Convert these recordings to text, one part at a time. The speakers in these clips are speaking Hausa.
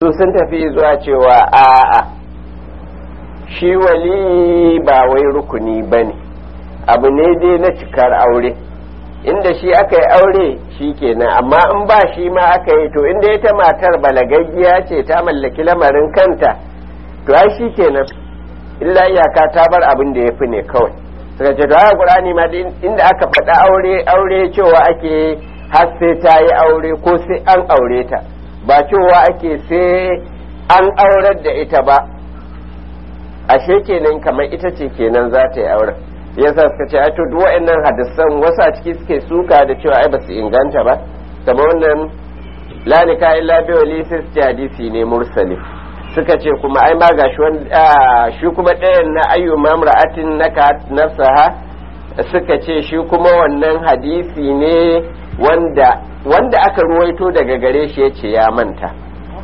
su sun tafi zuwa cewa a'a shi wali ba wai rukuni ba ne abu ne dai na cikar aure inda shi aka yi aure shi kenan amma in ba shi ma aka yi to inda ita matar balagaggiya ce ta mallaki lamarin kanta to ai shi kenan illa iyaka ta bar abin da ya fi ne kawai suka ce to haka qur'ani ma inda aka faɗa aure aure cewa ake har sai ta yi aure ko sai an aure ta ba cewa ake sai an aurar da ita ba ashe kenan kamar ita ce kenan za ta yi auren yasa suka ce ai to duk wa'annan hadisan wasu a ciki suke suka da cewa ai ba su inganta ba kamar wannan la nika illa bi wali sai hadisi ne mursali suka ce kuma ai ma gashi shi kuma ɗayan na ayyu mamra'atin naka nafsaha suka ce shi kuma wannan hadisi ne wanda wanda aka ruwaito daga gare shi yace ya manta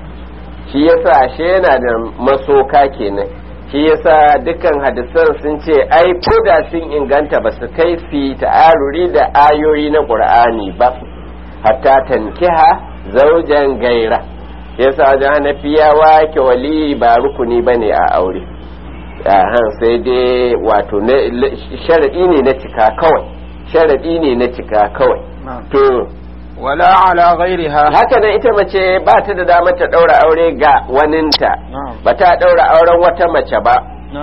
shi yasa ashe yana da masoka kenan shi yasa dukkan hadisan sun ce ai da sun inganta ba su kai su ta'aruri da ayoyi na qur'ani ba hatta tankiha zaujan gaira yasa wajen hanafiyawa ke wali ba rukuni bane a aure han sai dai wato sharaɗi ne na cika kawai sharaɗi ne na cika kawai to wala ala ghairiha haka nan ita mace ba ta da damar ta ɗaura aure ga waninta ba ta ɗaura auren wata mace ba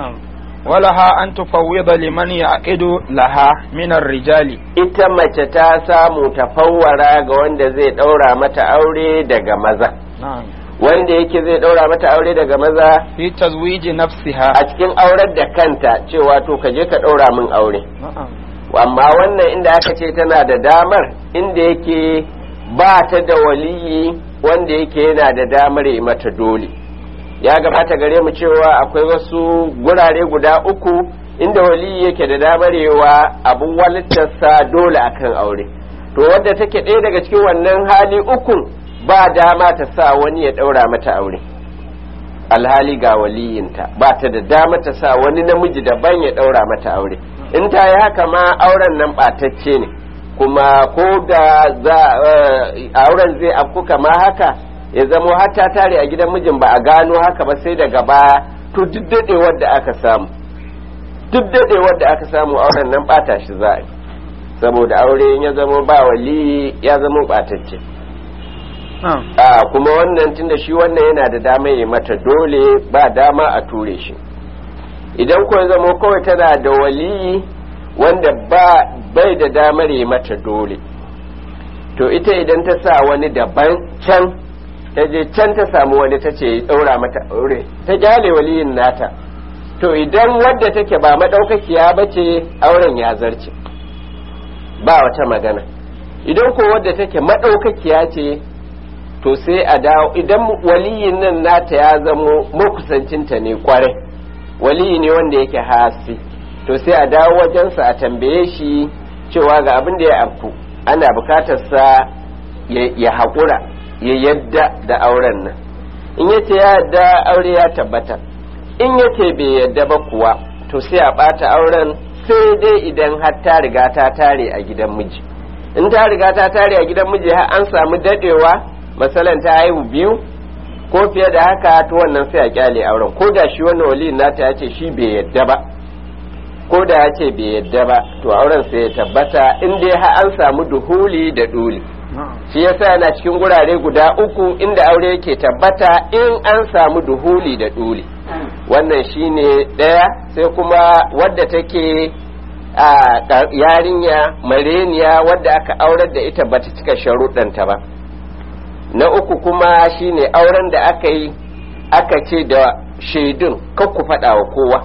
walaha an tufawwida liman yaqidu laha min rijali ita mace ta samu tafawwara ga wanda zai ɗaura mata aure daga maza wanda yake zai ɗaura mata aure daga maza fi tazwiji nafsiha a cikin aurar da kanta cewa to ka je ka ɗaura min aure amma wannan inda aka ce tana da damar inda yake ba ta da waliyi wanda yake yana da damar yi mata dole ya gabata gare mu cewa akwai wasu gurare guda uku inda waliyi yake da damar yawa abun walittarsa dole akan aure to wadda take ɗaya daga cikin wannan hali ukun ba dama ta sa wani ya ɗaura mata aure alhali ga waliyinta ba ta da dama ta sa wani namiji daban ya ɗaura mata aure in ta yi haka ma auren nan ɓatacce ne kuma ko da za auren zai afku kama haka ya zamo har ta tare a gidan mijin ba a gano haka ba sai daga baya to duk daɗewar da aka samu duk daɗewar da aka samu auren nan ɓata shi za a yi saboda aure ya zamo ba wali ya zamo ɓatacce a kuma wannan tunda shi wannan yana da dama ya mata dole ba dama a ture shi idan ko zama kawai tana da waliyi wanda ba bai da damar yi mata dole to ita idan ta sa wani daban can ta je can ta samu wani ta ce ɗaura mata aure ta gyale waliyin nata to idan wadda take ba maɗaukakiya ba ce auren ya zarce ba wata magana idan ko wadda take maɗaukakiya ce to sai a dawo idan waliyin nan nata ya zamo makusancinta ne kwarai waliyi ne wanda yake hasi to sai a dawo wajensa a tambaye shi cewa ga abin da ya afku ana bukatar sa ya haƙura ya yadda da auren nan in yace ya yadda aure ya tabbata in yace bai yadda ba kuwa to sai a ɓata auren sai dai idan har ta riga ta tare a gidan miji in ta riga ta tare a gidan miji har an samu dadewa masalan ta haihu biyu ko fiye da haka to wannan sai a kyale auren ko da shi wannan wali nata ya ce shi bai yadda ba ko da ya ce bai yadda ba to auren sai ya tabbata in dai har an samu duhuli da duli shi yasa yana cikin gurare guda uku inda aure yake tabbata in an samu duhuli da duli wannan shine ɗaya sai kuma wadda take a yarinya mareniya wadda aka aurar da ita bata cika sharuɗanta ba na uku kuma shine auren da aka yi aka ce da shaidun ku faɗa wa kowa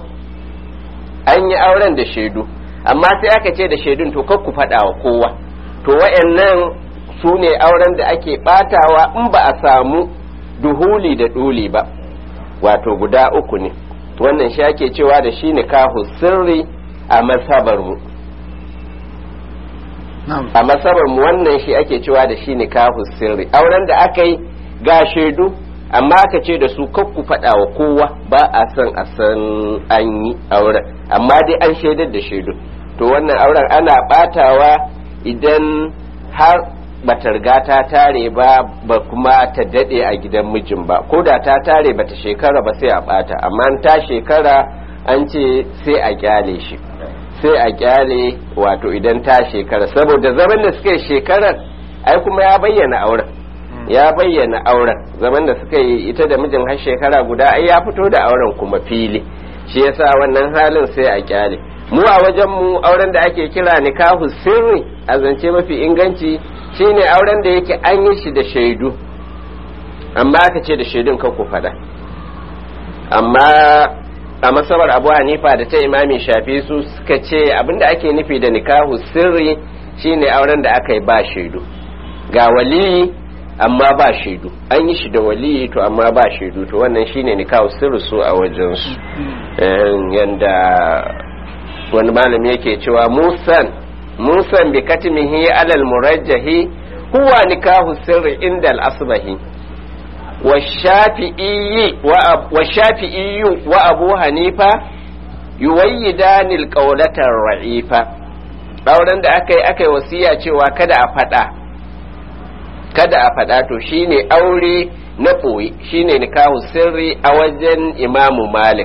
an yi auren da shaidu amma sai aka ce da shaidun to ku faɗa wa kowa to wayannan su ne auren da ake ɓatawa in ba a samu duhuli da ɗuli ba wato guda uku ne wannan shi ake cewa da shi nikahu sirri a masabarmu a masabar mu wannan shi ake cewa da shi nikahu sirri auren da aka yi ga shaidu amma aka ce da su kakku faɗa wa kowa ba a san a san an yi auren amma dai an shaidar da shaidu to wannan auren ana ɓatawa idan har bata riga ta tare ba ba kuma ta dade a gidan mijin ba ko da ta tare bata shekara ba sai a bata amma ta shekara an ce sai a kyale shi sai a kyale wato idan ta shekara saboda zaman da suka yi shekarar ai kuma ya bayyana auren ya bayyana auren zaman da suka yi ita da mijin har shekara guda ai ya fito da auren kuma fili shi yasa wannan halin sai a kyale mu a wajen mu auren da ake kira nikahu sirri a zance mafi inganci shine auren da yake an yi shi da shaidu amma aka ce da shaidun kan ku fada amma a masabar abu hanifa da ta imami shafi su suka ce abinda ake nufi da nikahu sirri shine auren da aka yi ba shaidu ga waliyi amma ba shaidu an yi shi da waliyi to amma ba shaidu to wannan shine nikahu sirri su a wajensu yanda wani malami yake cewa musan musan bi katimihi alal murajjahi huwa nikahu sirri inda al-asbahi والشافعي والشافعي وابو حنيفه يويدان القولة الرعيفة auren da aka yi aka yi wasiya cewa kada a faɗa kada a faɗa to shine aure na ɓoye shine nikahu sirri a wajen imamu malik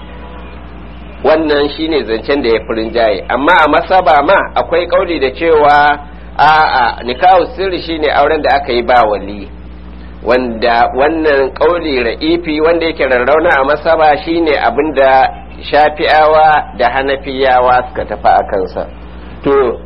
wannan shine zancen da ya fi rinjaye amma a masaba ma akwai ƙauli da cewa a'a nikahu sirri shine auren da aka yi ba wali wanda wannan ƙauli ra'ifi wanda yake rarrauna a masaba shine abinda shafi'awa da hanafiyawa suka tafi a kansa to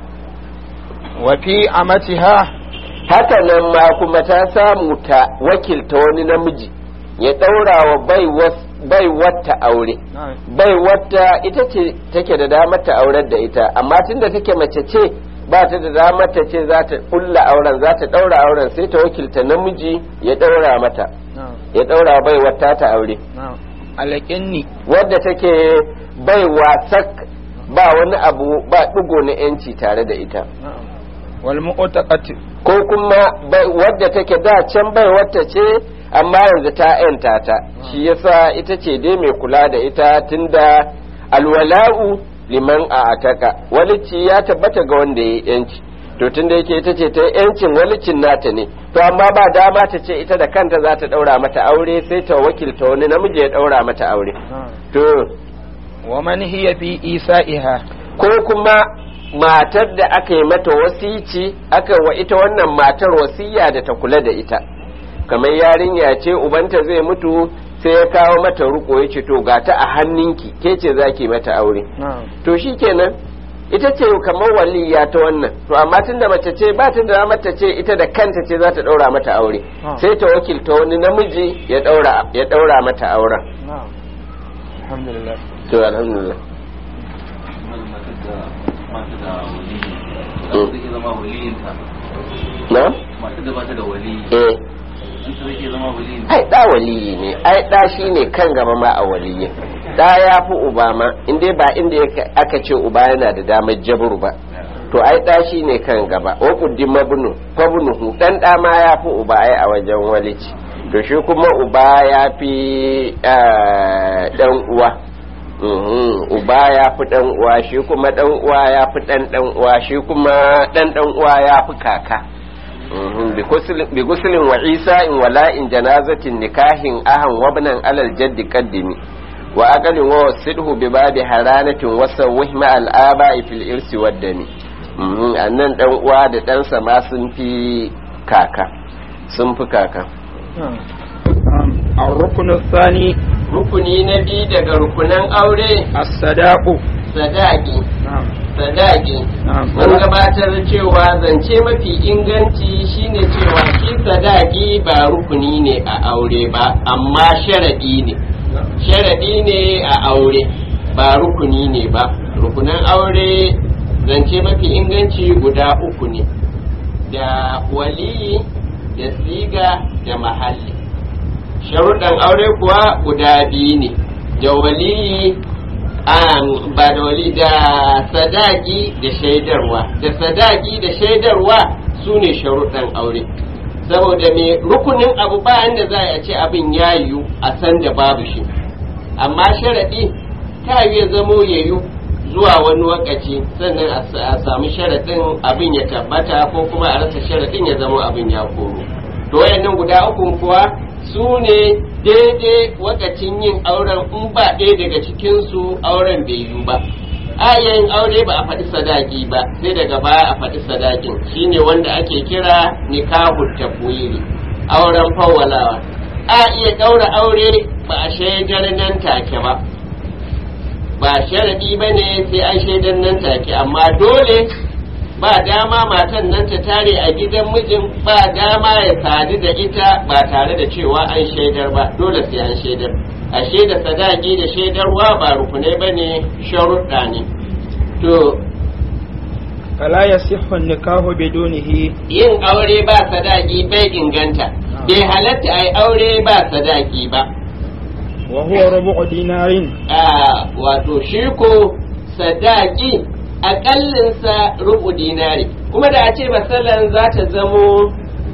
wa fi amatiha haka nan ma kuma ta samu ta wakilta wani namiji ya ɗaura wa bai wata aure bai wata ita ce take da damar ta aurar da ita amma tunda take mace ce ba ta da damar ta ce za ta kulla auren za ta ɗaura auren sai ta wakilta namiji ya ɗaura mata ya ɗaura bai wata ta aure alaƙinni wadda take bai wasak ba wani abu ba ɗigo na yanci tare da ita wal mu'taqati ko kuma wadda take da can bai wata ce amma yanzu ta yanta ta shi yasa ita ce dai mai kula da ita tunda alwala'u liman a ataka walici ya tabbata ga wanda ya yanci to tunda yake ita ce ta yancin walicin nata ne to amma ba dama ta ce ita da kanta za ta daura mata aure sai ta wakilta wani namiji ya daura mata aure to wa man hiya fi isa'iha ko kuma matar da aka yi mata wasici aka wa ita wannan matar wasiya da ta kula da ita kamar yarinya ce ubanta zai mutu sai ya kawo mata ruko ya ce to ga ta a hannunki ke ce za ki mata aure to shi kenan ita ce kamar waliya ta wannan to amma tunda mace ce ba ta da mata ce ita da kanta ce za ta daura mata aure sai ta wakilta wani namiji ya daura ya daura mata auren alhamdulillah to alhamdulillah na? masu da ba ta da wali eh an ta zai zama wali ai da waliyi ne ai da shi ne kan gaba ma a waliyi da ya fi uba ma inda ba inda aka ce uba yana da damar jabru ba to ai da shi ne kan gaba wa kuddin mabnu fabnuhu dan da ma ya fi uba ai a wajen walici to shi kuma uba ya fi dan uwa uba ya fi dan uwa shi kuma dan uwa ya fi dan dan uwa shi kuma dan dan uwa ya fi kaka bi guslin wa isa in wala'in janazatin nikahin ahan wabnan alal jaddi qaddimi wa aqalin wa sidhu bi babi haranatin wa sawih ma al aba'i fil irsi waddami annan dan uwa da ɗansa ma sun fi kaka sun fi kaka الركن الثاني rukuni na biyu daga rukunan aure الصداق sadaki نعم sadaki نعم mun gabatar cewa zance mafi inganci shine cewa shi sadaki ba rukuni ne a aure ba amma sharadi ne sharadi ne a aure ba rukuni ne ba rukunan aure zance mafi inganci guda uku ne da waliyi da siga da mahalli sharuɗan aure kuwa guda biyu ne da waliyi an ba da wali da sadaki da shaidarwa da sadaki da shaidarwa su ne sharuɗan aure saboda me rukunin abu bayan da za a ce abin ya yiwu a san da babu shi amma sharaɗi ta yi ya zamo ya yiwu zuwa wani wakaci sannan a sa- a samu sharaɗin abin ya tabbata ko kuma a rasa sharaɗin ya zama abin ya koro to wayannan guda uku kuwa su ne daidai wakacin yin auren in ba ɗaya daga cikinsu auren bai yiwu ba a iya yin aure ba a faɗi sadaki ba sai daga baya a faɗi sadakin shine wanda ake kira nikahul tafwiri auren fawwalawa a iya ɗaura aure ba a shaidar nan take ba ba sharadi ba ne sai an shaidar nan take amma dole ba dama matan nan ta tare a gidan mijin ba dama ya sadu da ita ba tare da cewa an shaidar ba dole sai an shaidar a shaida sadaki da shaidarwa ba rukunai ba ne sharuɗa ne to فلا يصح النكاح بدونه yin aure ba sadaki bai inganta bai halatta a yi aure ba sadaki ba وهو ربع دينار a wato shi ko sadaki akallinsa rubu dinari kuma da a ce masalan za ta zamo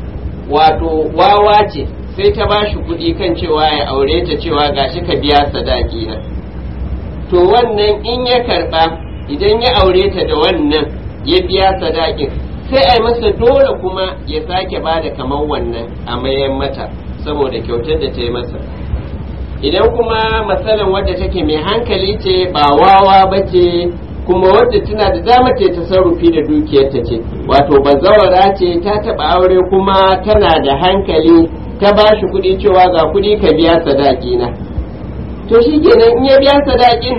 wato wawa ce sai ta ba shi kuɗi kan cewa ya aure ta cewa gashi ka biya sadaki na to wannan in ya karɓa idan ya aure ta da wannan ya biya sadakin sai a yi masa dole kuma ya sake ba da kamar wannan a mayan mata saboda kyautar da ta yi masa idan kuma matsalan wadda take mai hankali ce ba wawa ba ce kuma wadda tana da dama ta tasarrufi da dukiyarta ce wato bazawara ce ta taba aure kuma tana da hankali ta ba shi kuɗi cewa ga kuɗi ka biya sadaki na to shi kenan in ya biya sadakin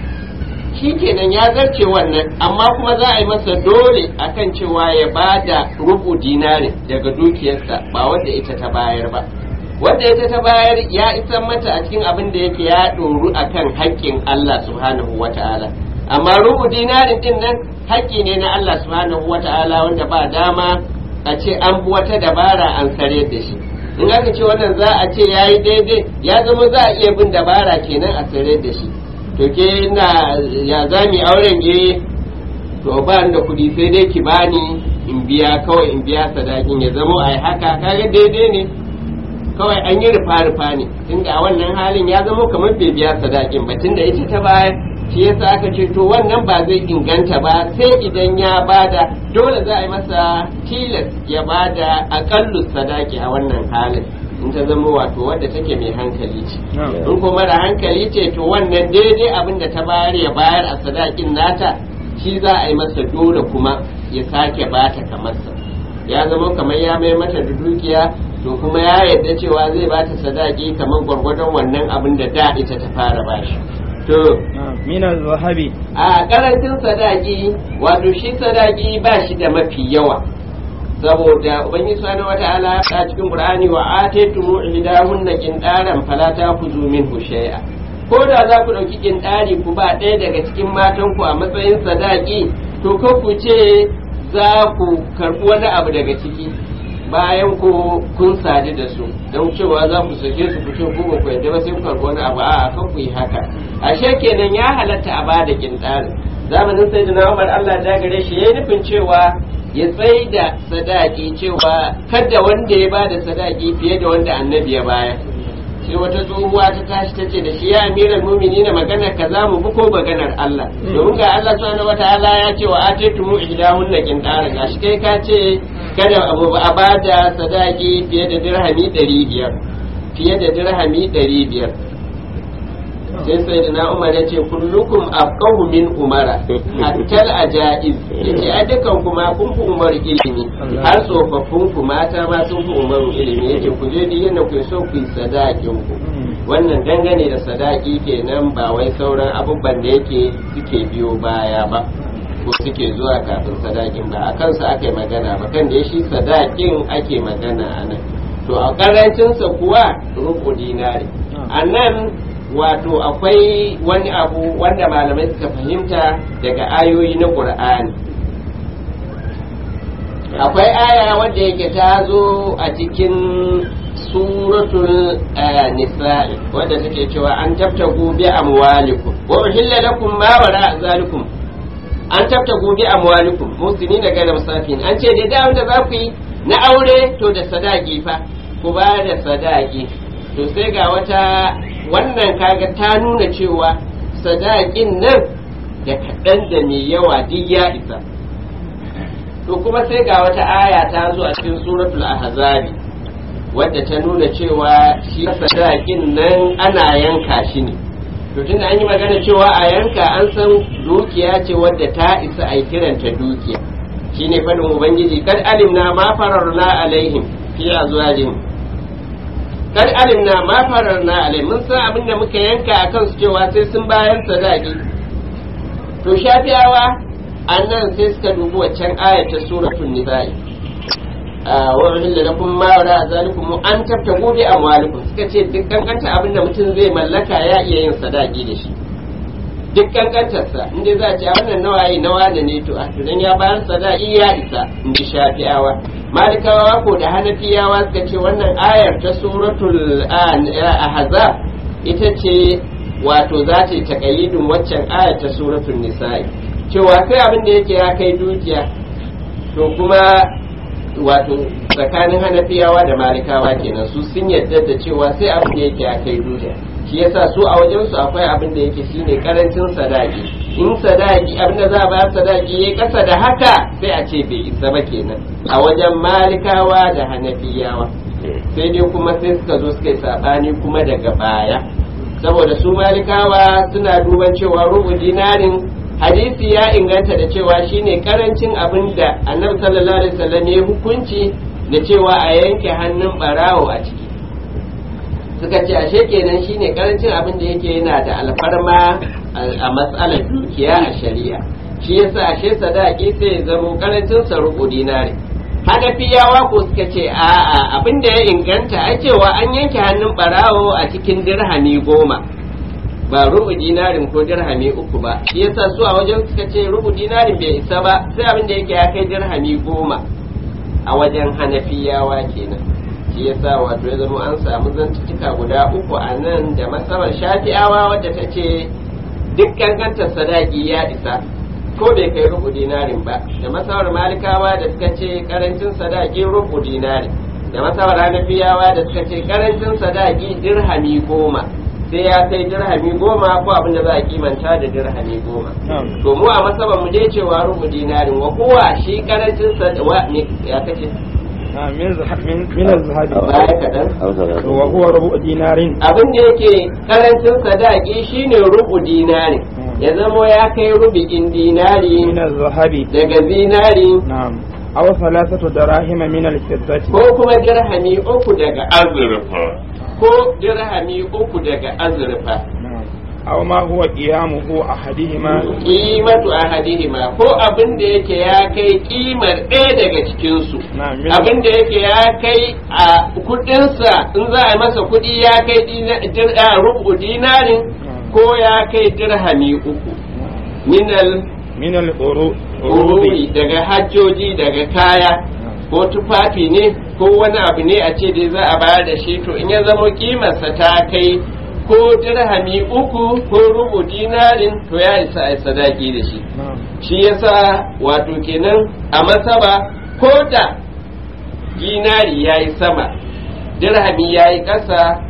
shi kenan ya zarce wannan amma kuma za a yi masa dole akan cewa ya ba da rubu dinari daga dukiyarsa ba wadda ita ta bayar ba wanda ita ta bayar ya isan mata a cikin abin da yake ya ɗoru a kan haƙƙin Allah subhanahu wa ta'ala amma rubu dinarin din nan haƙƙi ne na Allah subhanahu wa ta'ala wanda ba dama a ce an bi wata dabara an sare da shi in aka ce wannan za a ce ya yi daidai ya zama za a iya bin dabara kenan a sare da shi to ke na ya za mu auren ge to ba ni da kuɗi sai dai ki bani in biya kawai in biya sadakin ya zama a haka kaga daidai ne kawai an yi rufa-rufa ne tunda a wannan halin ya zama kamar bai biya sadakin ba tunda ita ta bayar shi yasa aka ce to wannan ba zai inganta ba sai idan ya bada dole za a yi masa tilas ya bada akallu sadaki a wannan halin in ta zama wato wadda take mai hankali ce in kuma da hankali ce to wannan daidai abin da ta bayar ya bayar a sadakin nata shi za a yi masa dole kuma ya sake bata kamarsa ya zama kamar ya mai mata da dukiya to kuma ya yarda cewa zai ba ta sadaki kamar gwargwadon wannan abin da da ita ta fara bashi to من الذهب a karancin sadaki wato shi sadaki ba shi da mafi yawa saboda ubangiji subhanahu wataala a cikin qur'ani wa ataytumu ihdahunna qindaran fala ta'khudhu minhu shay'a ko da za ku dauki qindari ku ba ɗaya daga cikin matan ku a matsayin sadaki to ko ku ce za ku karɓi wani abu daga ciki bayan ku kun sadu da su don cewa za ku sake su ku ce ku ba ku yadda ba sai ku karɓi wani abu a kan ku yi haka ashe kenan ya halatta a bada kintarin zamanin sai da Umar Allah da gare shi yayi nufin cewa ya tsai da sadaki cewa kada wanda ya bada sadaki fiye da wanda annabi ya baya sai wata tsohuwa ta tashi ta ce da shi ya amiral mumini na maganar ka za mu bi ko maganar Allah domin ga Allah subhanahu wataala ya ce wa atitumu ihdahunna qintaran gashi kai ka ce kada abu a bada sadaki fiye da dirhami 500 fiye da dirhami 500 sai sai da na umar ya ce kullukum afqahu min umara hatta ajaiz yace a dukan kuma kun fi umar ilimi har tsofaffin ku mata ma sun fi umar ilimi yace ku je duk yanda ku so ku yi sadakin ku wannan dangane da sadaki kenan ba wai sauran abubuwan da yake suke biyo baya ba ko suke zuwa kafin sadakin ba a kansu aka yi magana ba kan da shi sadakin ake magana a nan to a karancinsa kuwa rubu dinari a nan wato akwai wani abu wanda malamai suka fahimta daga ayoyi na ƙur'ani akwai aya wadda yake ta zo a cikin suratul nisa'i wadda take cewa an tabtagu bi amwalikum wa uhilla lakum ma wara zalikum an tabtagu bi amwalikum musini da gana musafin an ce da da za ku yi na aure to da sadaki fa ku ba da sadaki to sai ga wata wannan kaga ta nuna cewa sadakin nan da kaɗan da mai yawa duk ya isa to kuma sai ga wata aya ta zo a cikin suratul ahzabi wadda ta nuna cewa shi sadakin nan ana yanka shi ne to tunda an yi magana cewa a yanka an san dukiya ce wadda ta isa a kiranta dukiya shine fadin ubangiji kad alimna ma fararna alaihim fi azwajihim kad alimna ma fararna alaihim mun san abin da muka yanka akan su cewa sai sun bayan sadaki to shafiyawa annan sai suka dubi waccan ayat ta suratul nisa'i wa uhilla lakum ma wara zalikum an tabtagu bi amwalikum suka ce duk kankanta abin da mutum zai mallaka ya iya yin sadaki da shi duk kankantarsa inda za a ce a wannan nawaye nawa da ne to a tunan ya bayar sadaki ya isa in ji shafi'awa malikawa ko da hanafiyawa suka ce wannan ayar ta suratul ahzab ita ce wato za ta yi taƙayyidin waccan ayar ta suratul nisa'i cewa sai abin da yake ya kai dukiya to kuma wato tsakanin hanafiyawa da malikawa kenan su sun yadda da cewa sai abin da yake ya kai dukiya shi yasa su a wajen su akwai abin da yake shine karancin sadaki in sadaki abin da za a bayar sadaki yayi kasa da haka sai a ce bai isa ba kenan a wajen malikawa da hanafiyawa sai dai kuma sai suka zo suka yi sabani kuma daga baya saboda su malikawa suna duban cewa rubu dinarin hadisi ya inganta da cewa shine karancin abin da annabi sallallahu alaihi wasallam ya hukunci da cewa a yanke hannun barawo a ciki suka ce ashe kenan shine karancin abin da yake yana da alfarma a matsalar dukiya a shari'a shi yasa ashe sadaki sai ya zamo karancin sa rubu dinari hanafiyawa ko suka ce a'a abin da ya inganta a cewa an yanke hannun barawo a cikin dirhami goma ba rubu dinarin ko dirhami uku ba shi yasa su a wajen suka ce rubu dinarin bai isa ba sai abin da yake ya kai dirhami goma a wajen hanafiyawa kenan shi yasa wato ya zama an samu zantuttuka guda uku a nan da masabar shafi'awa wadda ta ce duk kankantar sadaki ya isa ko bai kai rubu dinarin ba da masabar malikawa da suka ce karancin sadaki rubu dinarin da masabar hanafiyawa da suka ce karancin sadaki dirhami goma sai ya kai dirhami goma ko abin da za a kimanta da dirhami goma to mu a masaban mu dai cewa rubu dinarin wa kowa shi karancin sadaki ya kace min zahabi baya kaɗan wa huwa rubu dinarin abin da yake karancin sadaki shine rubu dinari ya zamo ya kai rubi'in dinari min zahabi daga zinari na'am aw thalathatu darahima min al-fiddati ko kuma dirhami uku daga azurfa ko dirhami uku daga azurfa na'am aw ma huwa qiyamuhu ahadihima kimatu ahadihima ko abin da yake ya kai kimar ɗaya daga cikinsu na'am min abin da yake ya kai a kudinsa in za a yi masa kudi ya kai dina- dir- a rubu dinarin ko ya kai dirhami uku minal min al-uru ururi daga hajjoji daga kaya ko tufafi ne ko wani abu ne a ce dai za a bayar da shi to in ya zama kimarsa ta kai ko dirhami uku ko rubu dinarin to ya isa a yi sadaki da shi na'am shi yasa wato kenan a masaba ko da dinari ya yi sama dirhami ya yi ƙasa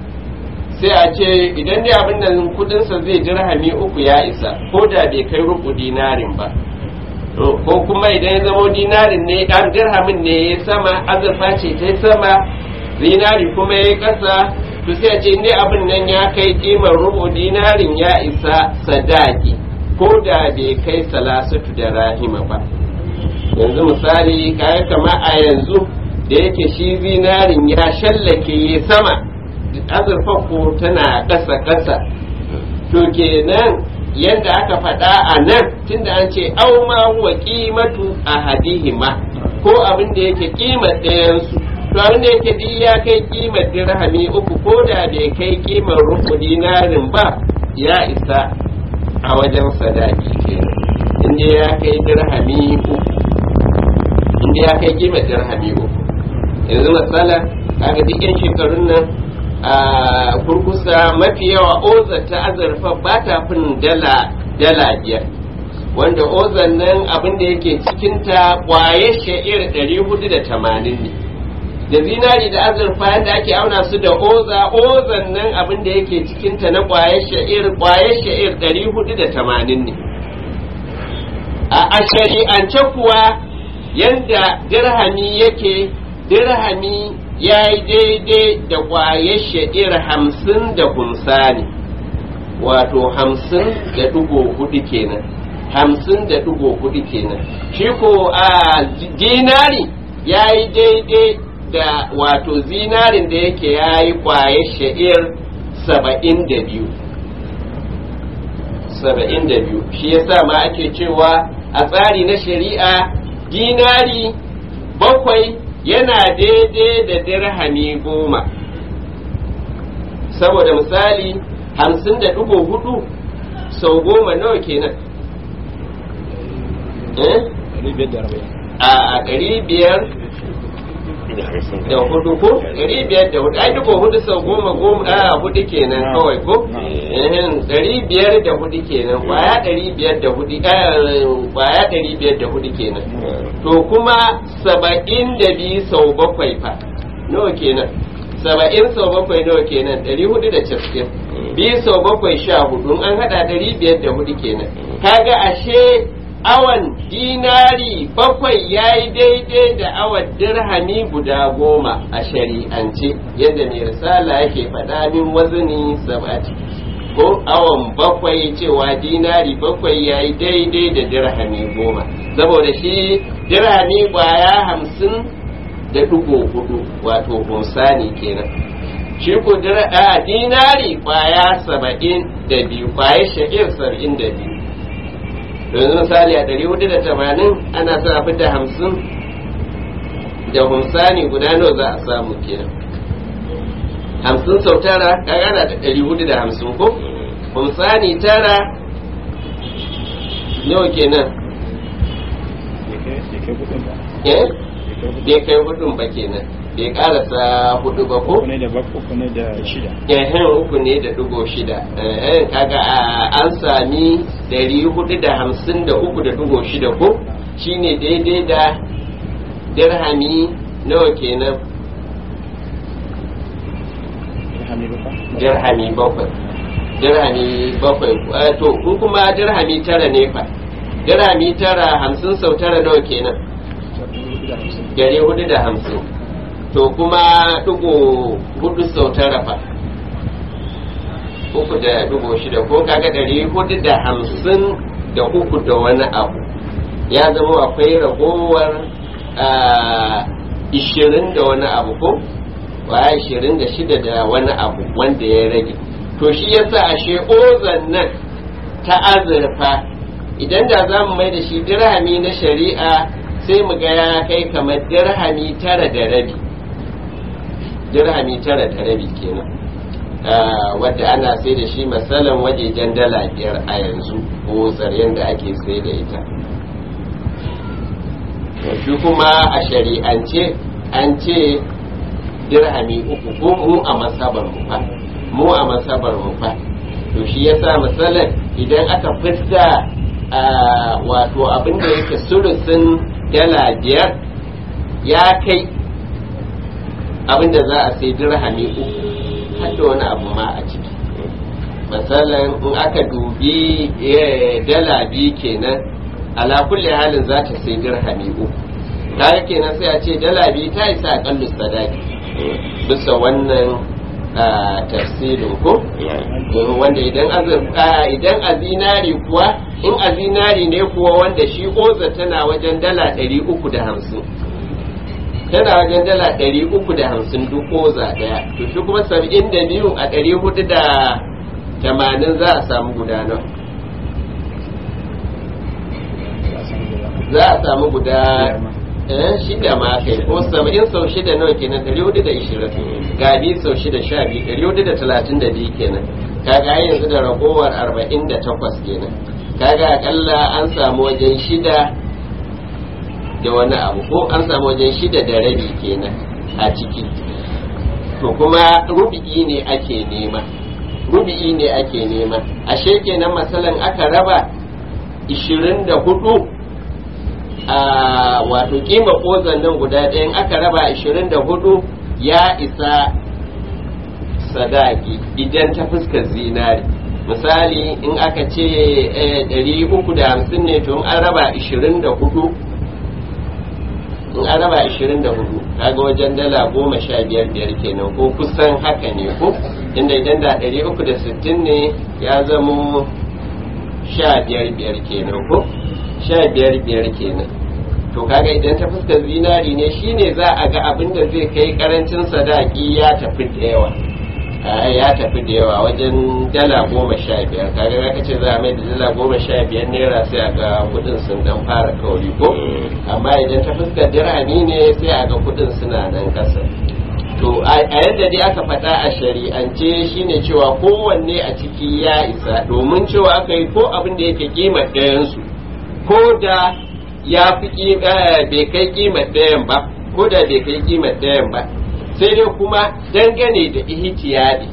sai a ce idan dai abin da kudinsa zai dirhami uku ya isa ko da bai kai rubu dinarin ba To, ko kuma idan ya zama dinarin ne ɗan dirhamin ne ya sama azurfa ce ta yi sama zinari kuma ya yi ƙasa to sai a ce ne abin nan ya kai ƙimar rubu dinarin ya isa sadaki ko da bai kai salasatu da rahima ba yanzu misali kayan kama a yanzu da yake shi zinarin ya shallake ya sama azurfa ko tana ƙasa ƙasa to kenan yadda aka faɗa a nan tunda an ce au ma huwa qimatu ahadihima ko abin da yake kimar ɗayansu to abin da yake duk ya kai kimar dirhami uku ko da bai kai kimar rubu dinarin ba ya isa a wajen sadaki kenan inda ya kai dirhami uku inda ya kai kimar dirhami uku yanzu matsala kaga duk yan shekarun nan a kurkusa mafi yawa ozar ta azurfa ba ta fin dala dala biyar wanda ozan nan abin da yake cikinta kwaye sha'ir 480 ne da zinari da azurfa yadda ake auna su da oza ozan nan abin da yake cikinta na kwaye sha'ir kwaye sha'ir 480 ne a shari'ance kuwa yanda dirhami yake dirhami ya yi daidai da ƙwayar sha'ir hamsin da humsani wato hamsin da ɗigo hudu kenan hamsin da ɗigo hudu kenan shi ko a dinari ya yi daidai da wato zinarin da yake ya yi ƙwayar sha'ir saba'in da biyu saba'in da biyu shi yasa ma ake cewa a tsari na shari'a dinari bakwai yana daidai da dirhami goma saboda misali hamsin da ɗigo hudu sau goma nawa kenan a ɗari biyar da hudu ko ɗari biyar da hudu ai duka hudu sau goma goma a hudu kenan kawai ko ɗari biyar da hudu kenan kwaya ɗari biyar da hudu kwaya ɗari biyar da hudu kenan to kuma saba'in da biyu sau bakwai fa nawa kenan saba'in sau bakwai nawa kenan ɗari hudu da casa'in biyu sau bakwai sha hudu an haɗa ɗari biyar da hudu kenan kaga ashe awan dinari bakwai ya yi daidai da awan dirhami guda goma a shari'ance yadda mai risala yake faɗa min wazini sabati ko awan bakwai cewa dinari bakwai ya yi daidai da dirhami goma saboda shi dirhami kwaya hamsin da ɗigo hudu wato hunsani kenan shi ko dinari kwaya saba'in da biyu kwaya sha'ir saba'in da biyu yanzu misali a ɗari hudu da tamanin ana sa a fita hamsin da humsani guda nawa za a samu kenan hamsin sau tara kaga ana da ɗari hudu da hamsin ko humsani tara nawa kenan eh bai kai hudun ba kenan bai karasa hudu ba ko? uku ne da uku ne da shida ehen uku ne da dugo shida ehen kaga an sami dari hudu da hamsin da uku da dugo shida ko shine daidai da dirhami nawa kenan dirhami bakwai dirhami bakwai to in kuma dirhami tara ne fa dirhami tara hamsin sau tara nawa kenan dari hudu da hamsin to kuma ɗigo hudu sau tara fa uku da ɗigo shida ko kaga ɗari hudu da hamsin da uku da wani abu ya zama akwai ragowar ishirin da wani abu ko waya ishirin da shida da wani abu wanda ya rage to shi yasa ashe ozan nan ta azurfa idan da za mu mai da shi dirhami na shari'a sai mu ga ya kai kamar dirhami tara da rabi dirhami tara da rabi kenan wadda ana sai da shi masalan wajejen dala biyar a yanzu ko tsaryen da ake sai da ita shi kuma a shari'ance an ce dirhami uku ko mu a masabar mu fa mu a masabar mu fa to shi yasa masalan idan aka fitta wato abin da yake sulusin dala biyar ya kai abinda za a sai dirhami uku hadda wani abu ma a ciki misalin in aka dubi dala biyu kenan ala kulli halin za ta sai dirhami uku kaga kenan sai a ce dala biyu ta isa a kallu sadaki bisa wannan tafsirin ko wanda idan idan a zinari kuwa in a zinari ne kuwa wanda shi oza tana wajen dala ɗari uku da hamsin tana wajen dala ɗari uku da hamsin duk oza ɗaya to shi kuma saba'in da biyu a ɗari hudu da tamanin za a samu guda nan za a samu guda shida ma kai ko saba'in sau shida nawa kenan ɗari hudu da ishirin gabi sau shida sha biyu ɗari hudu da talatin da biyu kenan kaga yanzu da ragowar arba'in da takwas kenan kaga akalla an samu wajen shida da wani abu ko an samu wajen shida da rabi kenan a ciki to kuma rubi'i ne ake nema rubi'i ne ake nema ashe kenan masalan aka raba 24 a wato kima kozan nan guda ɗayan aka raba 24 ya isa sadaki idan ta fuskar zinari misali in aka ce ɗari uku da hamsin ne to in an raba ishirin da hudu in an raba ishirin da hudu kaga wajen dala goma sha biyar biyar kenan ko kusan haka ne ko inda idan da ɗari uku da sittin ne ya zamo sha biyar biyar kenan ko sha biyar biyar kenan to kaga idan ta fuskar zinari ne shine za a ga abin da zai kai karancin sadaki ya tafi da yawa ya tafi da yawa wajen dala goma sha biyar kaga zaka ce za a mai da dala goma sha biyar naira sai a ga kudin sun dan fara kauri ko amma idan ta fuskar dirhami ne sai a ga kudin suna nan kasa to a yadda dai aka faɗa a shari'ance shine cewa kowanne a ciki ya isa domin cewa aka yi ko abin da yake kimar ɗayansu ko da ya fi bai kai kimar ɗayan ba ko da bai kai kimar ɗayan ba sai dai kuma dangane da ihtiyadi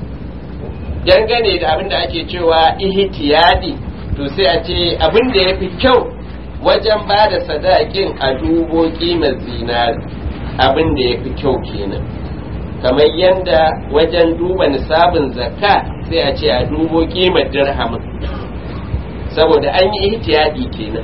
dangane da abin da ake cewa ihtiyadi to sai a ce abin da ya fi kyau wajen ba da sadakin a dubo kimar zinari abin da ya fi kyau kenan kamar yadda wajen duba nisabin zakka sai a ce a dubo kimar dirhamin saboda an yi ihtiyadi kenan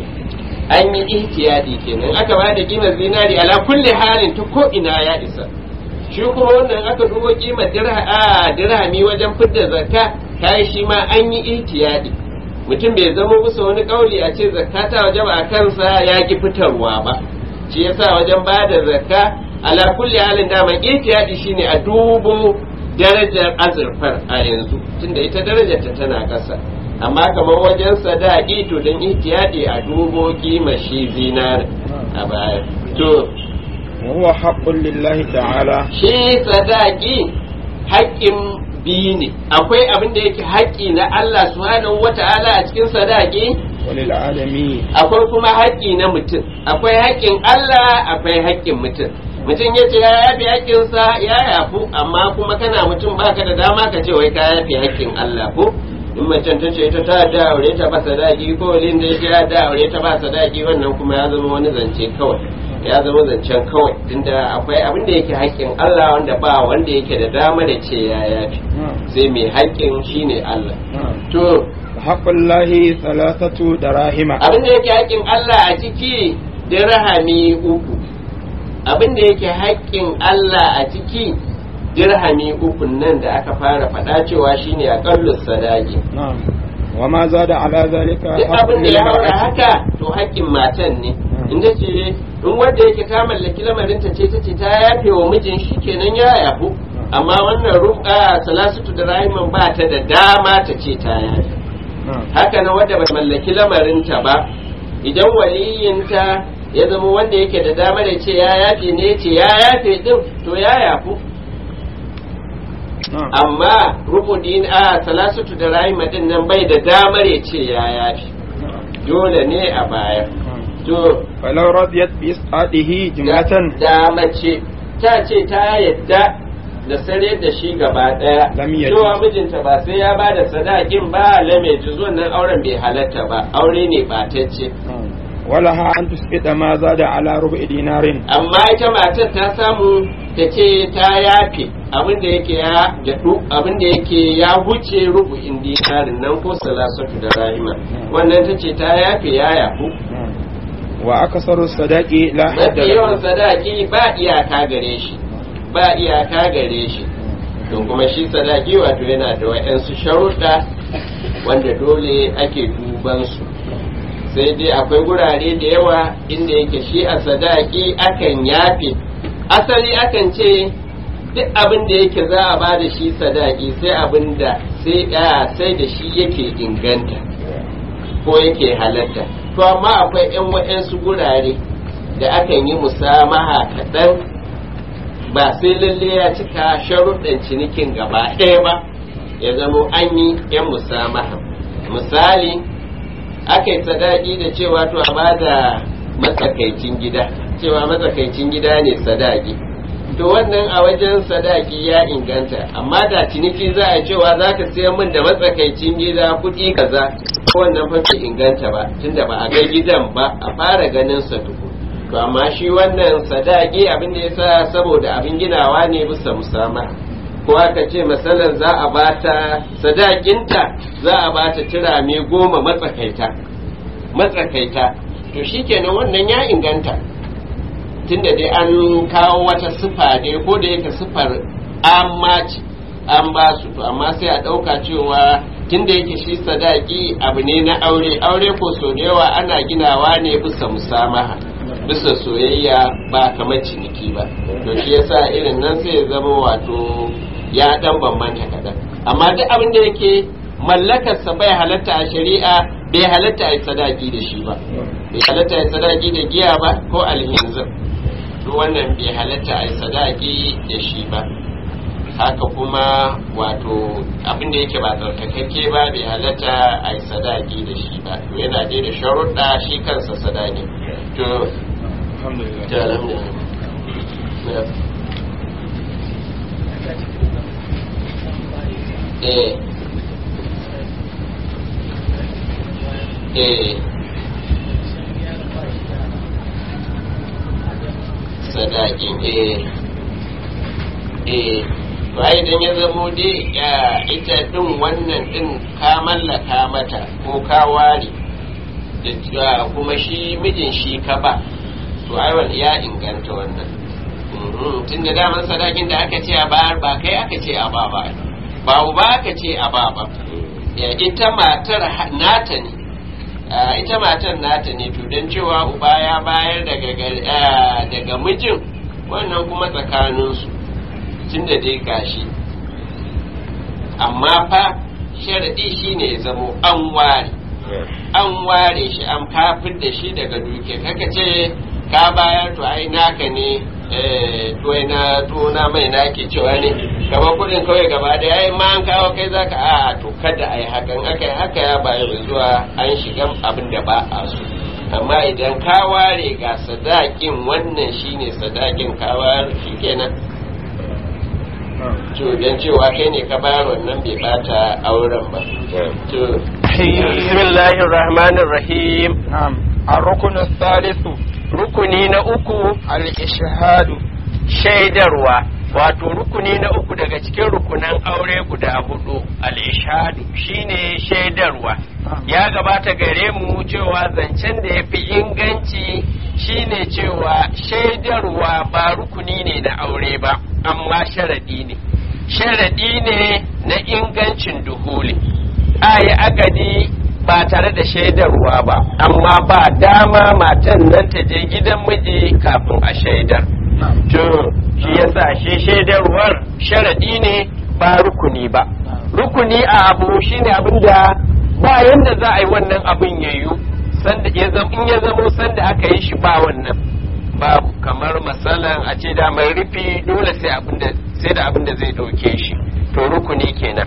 an yi ihtiyadi kenan aka ba da kimar zinari ala kulli halin ta ko ina ya isa shi kuma wannan aka dubo kimar dirhami wajen fidda zakka kai shi ma an yi ihtiyadi mutum bai zama musu wani kauli a ce zakka ta waje ba a kansa ya ki fitarwa ba shi yasa wajen ba da zakka ala kulli halin daman ihtiyadi shine a dubo darajar azurfar a yanzu tunda ita darajar ta tana ƙasa amma kamar wajen sadaki to don ihtiyadi a dubo kima shi zinar a baya to وهو حق لله تعالى shi sadaki haƙƙin biyu ne akwai abin da yake haƙƙi na Allah subhanahu wata'ala a cikin sadaki وللعالمين akwai kuma haƙƙi na mutum akwai haƙƙin Allah akwai haƙƙin mutum mutum ya ce ya yafi haƙƙinsa ya yafu amma kuma kana mutum baka da dama ka ce wai ka yafi haƙƙin Allah ko in macen ta ce ta ta da aure ta ba sadaki ko walin da ya da aure ta ba sadaki wannan kuma ya zama wani zance kawai ya zama zancen kawai tunda akwai abin da yake haƙƙin Allah wanda ba wanda yake da dama da ce ya yafi sai mai haƙƙin shine Allah to حق الله ثلاثة دراهم abin da yake haƙƙin Allah a ciki dirhami uku abin da yake haƙƙin Allah a ciki dirhami uku nan da aka fara faɗa cewa shine aqallu sadaqi نعم وما زاد على ذلك duk حق abin da ya haura للمرأة haka to haƙƙin matan ne in ta ce in wanda yake ta mallaki lamarin ta ce ta ce ta yafe wa mijin shi kenan ya yafu amma wannan ruka salasatu da rahiman ba ta da dama ta ce ta yafe نعم haka na wadda ba mallaki lamarinta ba idan waliyinta ya zama wanda yake da damar ya ce ya yafe ne ya ce ya yafe din to ya yafu نعم amma rubudin a salasatu da rahima din nan bai da damar ya ce ya yafe dole ne a baya to فلو رضيت بإسقاطه جملة da mace ta ce ta yadda da sare da shi gaba daya Lam yajuz. cewa mijinta ba sai ya ba da sadakin ba lame juzu wannan auren bai halatta ba aure ne batacce ولها أن تسقط ما زاد على ربع دينار amma ita matar ta samu ta ce ta yafe abin da yake ya daɗu abin da yake ya huce rubu'in dinarin nan ko salasatu da rahima wannan ta ce ta yafe ya yafu وأكثر الصداق لا حد mafi yawan له sadaki ba iyaka gare shi ba iyaka gare shi to kuma shi sadaki wato yana da wa'yansu sharuɗa wanda dole ake duban su sai dai akwai gurare da yawa inda yake shi a sadaki akan yafe asali akan ce duk abin da yake za a ba da shi sadaki sai abin da sai a sai da shi yake inganta ko yake halatta to amma akwai 'yan waɗansu gurare da akan yi musamaha kaɗan ba sai lalle ya cika sharuɗin cinikin gaba ɗaya ba ya zamo an yi 'yan musamaha misali aka yi sadaki da cewa to a ba da matsakaicin gida cewa matsakaicin gida ne sadaki to wannan a wajen sadaki ya inganta amma da ciniki za a cewa za ka siya min da matsakaicin gida kuɗi kaza wannan fa bai inganta ba tunda ba a ga gidan ba a fara ganin sa tuku to amma shi wannan sadaki abin da yasa saboda abin ginawa ne bisa musama ko aka ce masalan za a bata sadakinta za a bata turame goma matsakaita matsakaita to shikenan wannan ya inganta tunda dai an kawo wata sifa dai ko da yake sifar amma ce an ba su to amma sai a ɗauka cewa tunda yake shi sadaki abu ne na aure aure ko so da yawa ana ginawa ne bisa musamaha bisa soyayya ba kamar ciniki ba to shi yasa irin nan sai ya zama wato ya dan bambanta kaɗan amma duk abin da yake mallakarsa bai halatta a shari'a bai halatta a yi sadaki da shi ba bai halatta a yi sadaki da giya ba ko alhinzir duk wannan bai halatta a yi sadaki da shi ba haka kuma wato abin da yake ba tsarkakakke ba bai halatta a yi sadaki da shi ba to yana dai da sharuɗa shi kansa sadaki to alhamdulillah to alhamdulillah eh eh sadakin eh eh to ai idan ya zamo dai ya ita din wannan din ka mallaka mata ko ka ware da cewa kuma shi mijin shi ka ba to ai wal ya inganta wannan tun da daman sadakin da aka ce a bayar ba kai aka ce a ba ba ba uba aka ce a ba ba Ya, ita matar ha- nata ne Ah, ita matar nata ne to don cewa uba ya bayar daga gar- ah, daga mijin wannan kuma tsakaninsu tun da dai gashi amma fa sharaɗi shine ya zamo an ware an ware shi an kafin da shi daga duke kaka ce ka bayar to ai naka ne eh, to ai na to na mai nake cewa ne gaba kudin kawai gaba da yayi ma an kawo kai zaka a to kada ai hakan aka yi haka ya bayar zuwa an shiga abin da ba a so amma idan ka ware ga sadakin wannan shine sadakin ka ware shikenan to dan cewa kai ne ka bayar wannan bai bata auren ba to bismillahir rahmanir rahim نعم الركن الثالث rukuni na uku الإشهاد shaidarwa wato rukuni na uku daga cikin rukunan aure guda hudu al-ishadu shine shaidarwa ya gabata gare mu cewa zancen da ya fi inganci shine cewa shaidarwa ba rukuni ne na aure ba amma sharadi ne sharadi ne na ingancin duhuli ayi agadi ba tare da shaidarwa ba amma ba dama matan nan ta je gidan miji kafin a shaidar to shi yasa shi shaidarwar sharadi ne ba rukuni ba rukuni a abu shine abin da ba yanda za a yi wannan abin ya yiwu sanda ya zama in ya zamo sanda aka yi shi ba wannan babu kamar masalan a ce da mai rufi dole sai abin da sai da abin da zai dauke shi to rukuni kenan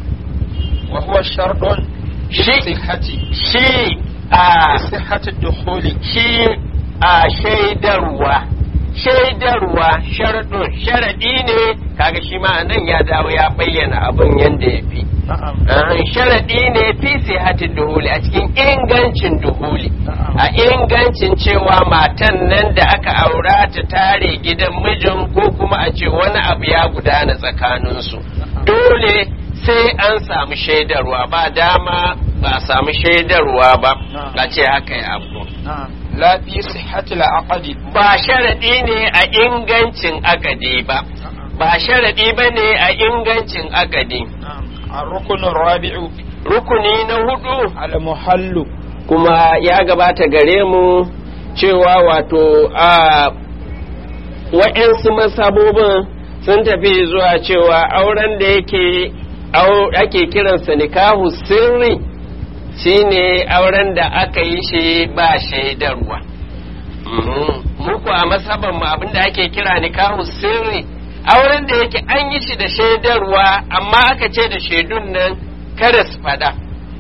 وهو شرط shi صحة shi a صحة الدخول shi a shaidarwa shaidarwa sharadun sharadi ne kaga shi ma nan ya dawo ya bayyana abin yadda ya fi نعم Ah, sharadi ne fi sihatin duhuli a cikin ingancin duhuli a ingancin cewa matan nan da aka aura ta tare gidan mijin ko kuma a ce wani abu ya gudana tsakaninsu dole sai an samu shaidarwa ba dama ba a samu shaidarwa ba a ce haka ya abu نعم لا في صحة العقد ba sharaɗi ne a ingancin agadi ba ba sharaɗi ba ne a ingancin agadi نعم الركن الرابع rukuni na hudu المحل kuma ya gabata gare mu cewa wato a wa'yansu masabobin sun tafi zuwa cewa auren da yake au- ake kiransa nikahu sirri shine auren da aka yi shi ba shaidarwa Mhm. muku a masaban mu abinda ake kira nikahu sirri auren da yake an yi shi da shaidarwa amma aka ce da shaidun nan kada su fada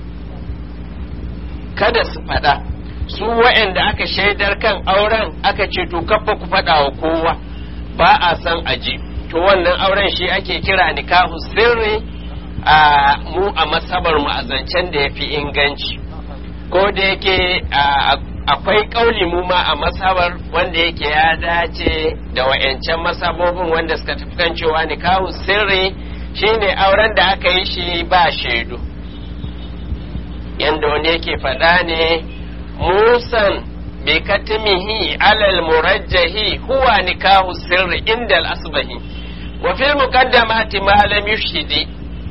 kada su faɗa su wa'anda aka shaidar kan auren aka ce to kafa ku faɗa wa kowa ba a san aji to wannan auren shi ake kira nikahu sirri a mu a masabar mu a zancen da ya fi inganci ko da yake a- akwai kauli mu ma a masabar wanda yake ya dace da wa'yancan masabobin wanda suka tafi kan cewa nikahu sirri shine auren da aka yi shi ba shaidu yanda wani yake faɗa ne musan bi katimihi alal murajjahi huwa nikahu sirri inda al-asbahi wa fil muqaddamati ma lam yushhidi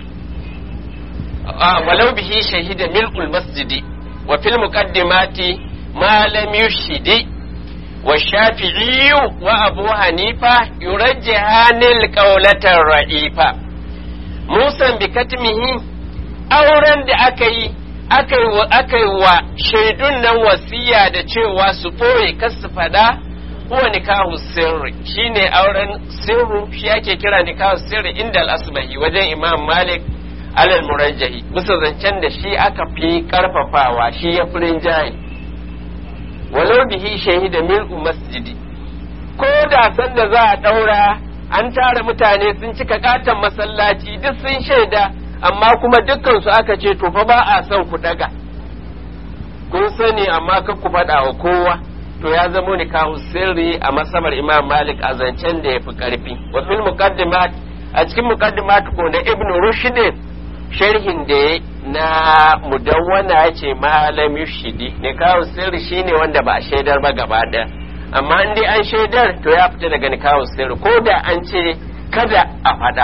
ولو به شهد ملء المسجد وفي المقدمات ما لم يشهد والشافعي وأبو حنيفة يرجحان القولة الرئيفة موسى بكتمه auren da aka yi aka yi wa shaidun nan wasiya da cewa su ɓoye kas su fada huwa nikahu sirri shine auren sirru shi ake kira nikahu sirri inda al-asbahi wajen imam malik alal murajjahi bisa zancen da shi aka fi karfafawa shi ya fi rinjaye walau bihi shahida mil'u masjidi ko da sanda za a daura an tara mutane sun cika katon masallaci duk sun shaida amma kuma dukkansu aka ce to fa ba a son ku daga kun sani amma kan ku faɗa wa kowa to ya zamo nikahu sirri a masabar imam malik a zancen da ya fi karfi wa fil muqaddimat a cikin muqaddimat ko na ibnu rushd sharhin da ya na mudawwana ya ce malam yushidi ne kawo sirri shine wanda ba a shaidar ba gaba ɗaya amma in dai an shaidar to ya fita daga nikawo sirri ko da an ce kada a faɗa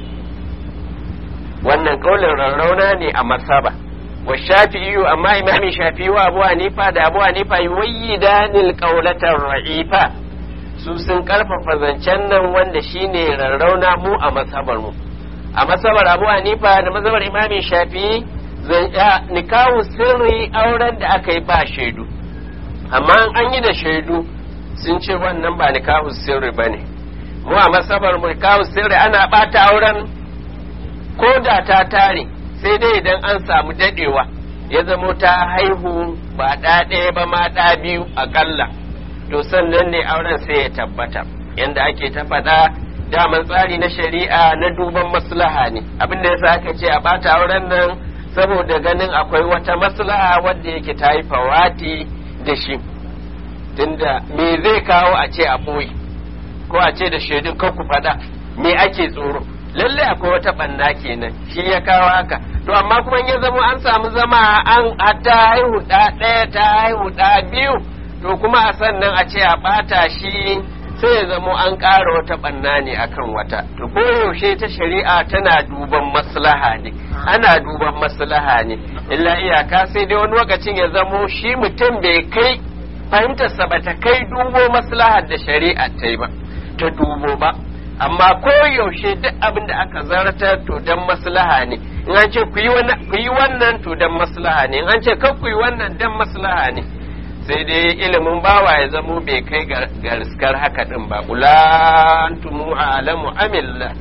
wannan kaulin rarrauna ne a masaba wa shafi'iyu amma imami shafi'i wa abu hanifa da abu hanifa yuwayyidanil qaulatar ra'ifa su sun karfafa zancen nan wanda shine rarrauna mu a masabar mu a masabar abu hanifa da masabar imamin shafi nikahu sirri auren da aka yi ba shaidu amma an yi da shaidu sun ce wannan ba nikahu sirri ba ne mu a masabar nikahu sirri ana bata auren ko da ta tare sai dai idan an samu dadewa ya zamo ta haihu ba ɗa ɗaya ba ma ɗa biyu aƙalla to sannan ne auren sai ya tabbata yanda ake ta faɗa daman tsari na shari'a na duban maslaha ne abin da yasa aka ce a bata auren nan saboda ganin akwai wata maslaha wadda yake ta yi fawati da shi tunda me zai kawo a ce a boye ko a ce da shaidun kan ku faɗa me ake tsoro lalle akwai wata ɓanna kenan shi ya kawo haka to amma kuma ya zama an samu zama an ta haihu ɗa ɗaya ta haihu ɗa biyu to kuma a sannan a ce a ɓata shi sai ya zamo an ƙara wata ɓanna ne akan wata to koyaushe ta shari'a tana duban maslaha ne ana duban maslaha ne illa iyaka sai dai wani lokacin ya zamo shi mutum bai kai fahimtarsa ba ta kai dubo maslahar da shari'a ta yi ba ta dubo ba amma koyaushe duk abin da aka zartar to dan maslaha ne in an ce ku yi wannan to dan maslaha ne in an ce kar ku yi wannan dan maslaha ne sai dai ilimin bawa ya zamo bai kai ga riskar haka din ba ulantumu alamu amilla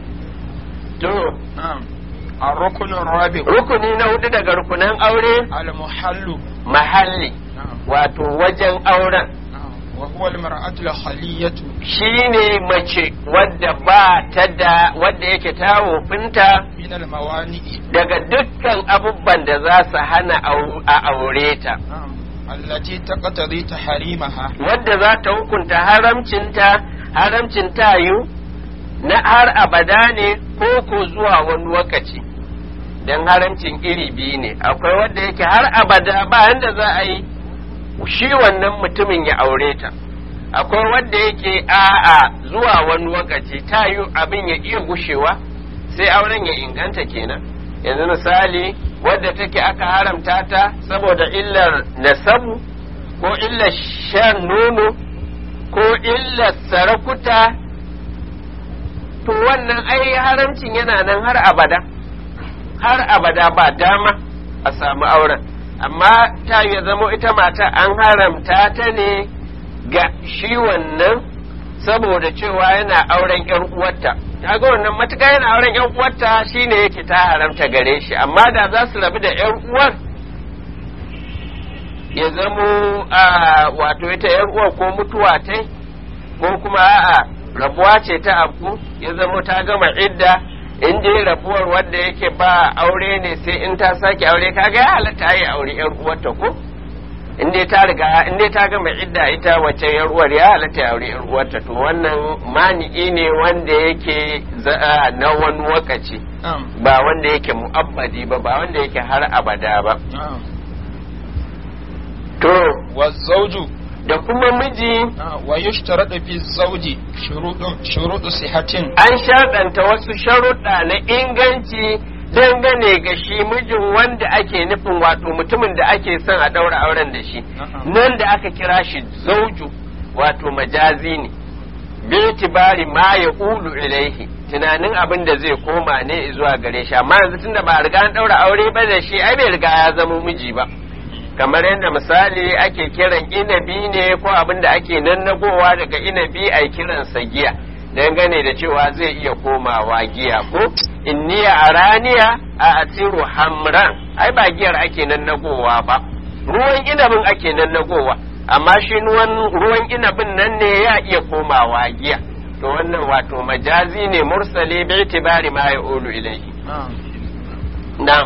to الركن الرابع rukuni na hudu daga rukunan aure المحل mahalli wato wajen auren وهو المرأة الخلية shine mace wadda ba ta da wadda yake ta wofinta من الموانئ daga dukkan abubuwan da za su hana au- a aure ta التي تقتضي تحريمها wadda za ta hukunta haramcinta haramcin tayu na har abada ne ko ko zuwa wani lokaci don haramcin iri biyu ne akwai wadda yake har abada ba yanda za a yi shi wannan mutumin ya aure ta akwai wadda yake a'a zuwa wani lokaci tayu abin ya iya gushewa sai auren ya inganta kenan yanzu misali wadda take aka haramta ta saboda illar nasabu ko illar shan nono ko illar sarakuta to wannan ai haramcin yana nan har abada har abada ba dama a samu auren amma ta ya zamo ita mata an haramta ta ne ga shi wannan saboda cewa yana auren yan uwarta kaga wannan matuƙa yana auren yan uwarta shine yake ta haramta gare shi amma da za su rabu da yan uwar ya zamo a wato ita yan uwar ko mutuwa ta ko kuma a'a rabuwa ce ta abu ya zamo ta gama idda in dai rabuwar wanda yake ba aure ne sai in ta sake aure kaga ya halatta yi aure yan uwarta ko in dai ta riga in dai ta gama idda ita wacce yar uwar ya halatta ya aure yar uwarta to wannan mani'i ne wanda yake za- na wani wakaci na'am ba wanda yake mu'abbadi ba ba wanda yake har abada ba na'am to wa zawju da kuma miji wa yushtaradu fi zawji shuruɗu shuruɗu sihatin an sharɗanta wasu sharuɗa na inganci dangane ga shi mijin wanda ake nufin wato mutumin da ake son a ɗaura auren da shi Na'am. nan da aka kira shi zauju wato majazi ne bitibari ma ya ulu ilaihi tunanin abin da zai koma ne zuwa gare shi amma yanzu tunda ba a riga an ɗaura aure ba da shi ai bai riga ya zama miji ba kamar yadda misali ake kiran inabi ne ko abin da ake nannagowa daga inabi a kiransa giya dangane da cewa zai iya komawa giya ko inniya araniya a asiru hamran ai ba giyar ake nannagowa ba ruwan inabin ake nannagowa amma shi ruwan ruwan inabin nan ne ya iya komawa giya to wannan wato majazi ne mursali bi itibari ma ya'ulu ilayhi na'am na'am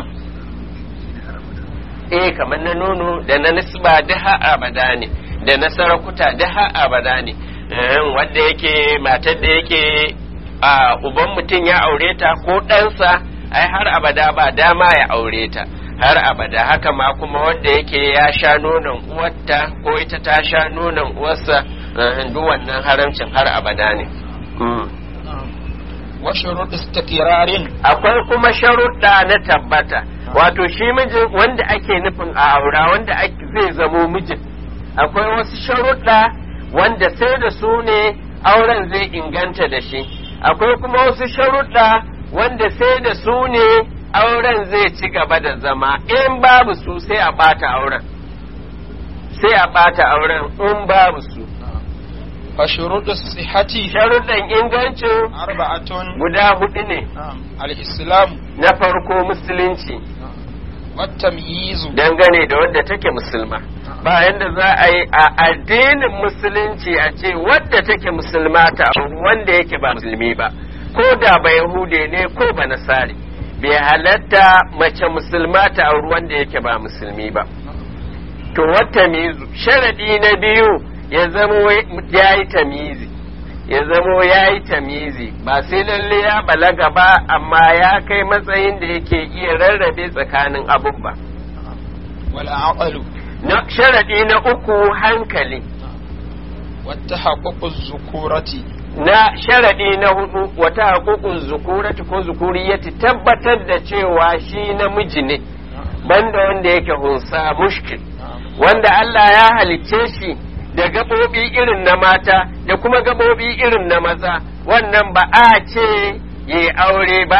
eh kamar na nono da na nisba da ha abada ne da na sarakuta da ha abada ne Eh, wanda yake matar da yake a uban mutum ya aure ta ko ɗansa ai har abada ba dama ya aure ta har abada haka ma kuma wanda yake ya sha nonon uwarta ko ita ta sha nonon uwarsa eh, duk wannan haramcin har abada ne Mm. na'am wa shuruɗu istiqrarin akwai kuma sharuɗa na tabbata wato shi mijin wanda ake nufin a aura wanda ake- zai zamo mijin akwai wasu sharuɗa wanda sai da su ne auren zai inganta da shi akwai kuma wasu sharuɗa wanda sai da su ne auren zai ci gaba da zama in babu su sai a ɓata auren sai a ɓata auren in babu su wa shuruɗu sihati sharuɗan ingancin arba'atun guda hudu ne na'am al-islam na farko musulunci wa tamyizu dangane da wadda take musulma ba yanda za a yi a addinin musulunci a ce wadda take musulma ta auri wanda yake ba musulmi ba ko da ba yahude ne ko ba nasari bai halatta mace musulma ta auri wanda yake ba musulmi ba to wata mizu sharadi na biyu ya zamo ya yi tamizi ya zamo ya yi tamizi ba sai lalle ya balaga ba amma ya kai matsayin da yake iya rarrabe tsakanin abun ba wal aqlu na sharadi na uku hankali wa tahaqququ zukurati na sharadi na hudu wata haƙuƙun zukurati ko zukuriyati tabbatar da cewa shi namiji ne banda wanda yake hunsa mushkil wanda Allah ya halicce shi da gaɓoɓi irin na mata da kuma gaɓoɓi irin na maza wannan ba a ce ya aure ba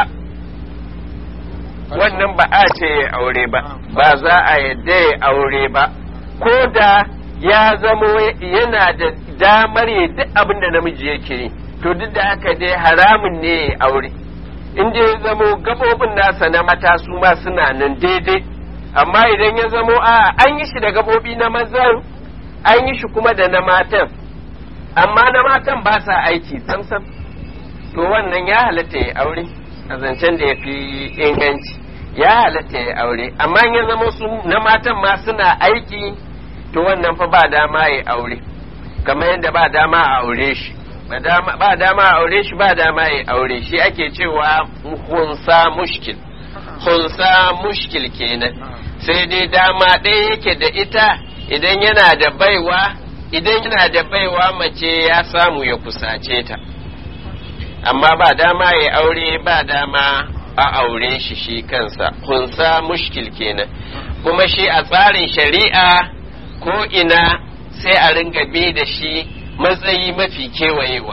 wannan ba a ce ya aure ba ba za a yadda ya aure ba ko da ya zamo yana da damar ya duk abin da namiji yake yi to duk da haka dai haramun ne ya aure in dai ya zamo gaɓoɓin nasa na mata su ma suna nan daidai amma idan ya zamo a an yi shi da gaɓoɓi na mazan an yi shi kuma da na matan amma na matan ba sa aiki samsam to wannan ya halatta ya aure a zancen da ya fi inganci ya halatta ya aure amma in ya zama su na matan ma suna aiki to wannan fa ba dama ya aure kamar yadda ba dama a aure shi ba dama ba dama a aure shi ba dama ya aure shi ake cewa hunsa mushkil hunsa mushkil kenan sai dai dama ɗaya yake da ita idan yana da baiwa idan yana da baiwa mace ya samu ya kusace ta amma ba dama ya aure ba dama a aure shi shi kansa kunsa mushkil kenan kuma shi a tsarin shari'a ko ina sai a ringa bi da shi matsayi mafi kewayewa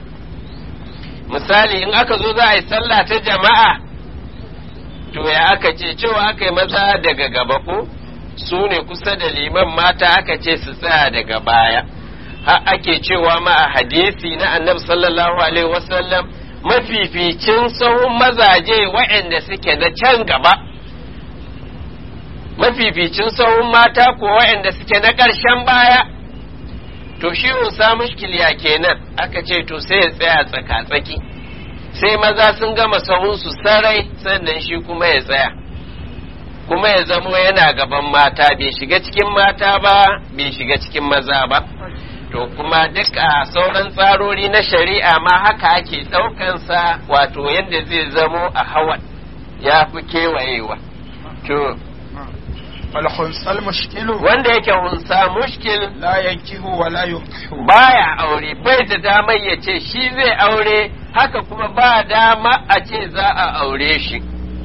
misali in aka zo za a yi sallah ta jama'a to ya aka ce cewa aka yi maza daga gaba ko su ne kusa da liman mata aka ce su tsaya daga baya har ake cewa ma a hadisi na annabi sallallahu alaihi wasallam mafificin sahun mazaje waɗanda suke na can gaba mafificin sahun mata ko waɗanda suke na ƙarshen baya to shi unsa mushkil ya kenan aka ce to sai ya tsaya tsaka-tsaki sai maza sun gama sahunsu sarai sannan shi kuma ya tsaya kuma ya zamo yana gaban mata bai shiga cikin mata ba bai shiga cikin maza ba to kuma duk a sauran tsarori na shari'a ma haka ake ɗaukansa wato yadda zai zamo a hawan ya fi kewayewa to والخنثى المشكل wanda yake hunsa mushkil لا ينكه ولا ينكح baya aure bai da damar ya ce shi zai aure haka kuma ba dama a ce za a aure shi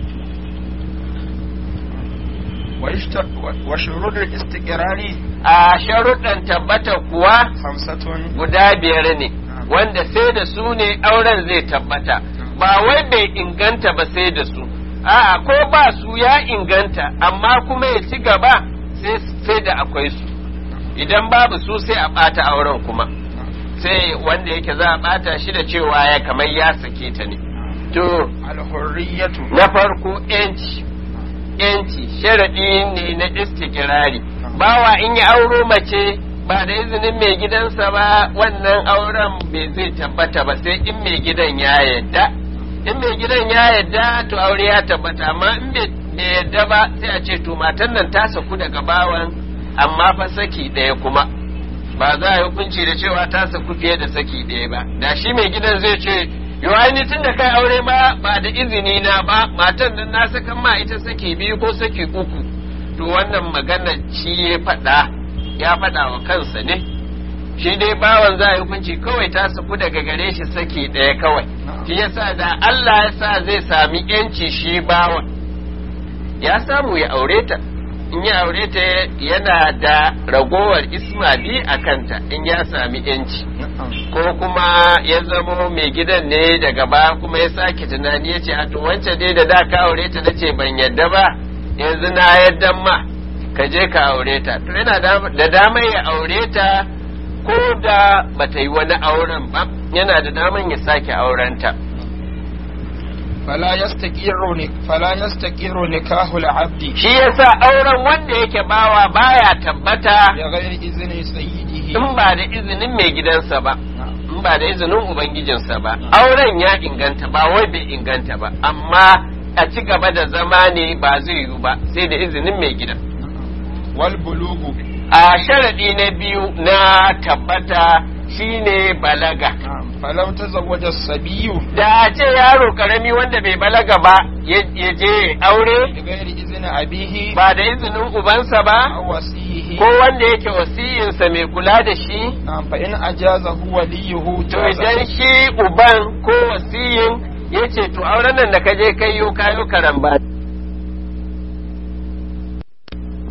ويشت- وشروط الاستقرار a sharuɗan tabbata kuwa خمسة guda biyar ne wanda sai da su ne auren zai tabbata ba wai bai inganta ba sai da su a'a ko ba su ya inganta amma kuma ya ci gaba sai sai da akwai su idan babu su sai a ɓata auren kuma sai wanda yake za a ɓata shi da cewa ya kamar ya sake ta ne to الحرية na farko yanci yanci sharaɗi ne na istikirari bawa in ya auro mace ba da izinin mai gidansa ba wannan auren bai zai tabbata ba sai in mai gidan ya yadda in mai gidan ya yadda to aure ya tabbata amma in bai bai yadda ba sai a ce to matan nan ta saku daga bawan amma fa saki ɗaya kuma ba za a yi hukunci da cewa ta saku fiye da saki ɗaya ba da shi mai gidan zai ce yawa ni tun da kai aure ma ba da izini na ba matan nan na sakan ma ita saki biyu ko saki uku to wannan magana shi ya faɗa ya faɗa wa kansa ne shi dai bawan za a yi hukunci kawai ta saku daga gare shi saki ɗaya kawai shi yasa da Allah ya sa zai sami yanci shi bawan ya samu ya aure ta in ya aure ta yana da ragowar isma bi a kanta in ya sami yanci ko kuma ya zamo mai gidan ne daga baya kuma ya sake tunani ya ce a to wancan dai da da ka aure ta nace ban yadda ba yanzu na yadda ma ka je ka aure ta to yana da damar ya aure ta ko da bata yi wani auren ba yana da damar ya sake aurenta فلا يستقر فلا يستقر نكاح العبد shi yasa auren wanda yake bawa baya tabbata بغير إذن سيده in ba da izinin mai gidansa ba in ba da izinin ubangijinsa ba auren ya inganta ba wai bai inganta ba amma a ci gaba da zama ne ba zai yiwu ba sai da izinin mai gidan والبلوغ a sharadi na biyu na tabbata shine balaga فلو تزوج الصبي da a ce yaro karami wanda bai balaga ba ya ya je aure بغير إذن أبيه ba da izinin ubansa ba أو وصيه ko wanda yake wasiyinsa mai kula da shi نعم فإن أجازه وليه to جاز idan shi uban ko wasiyin ya ce to auren nan da ka je kai yo kayo karan ba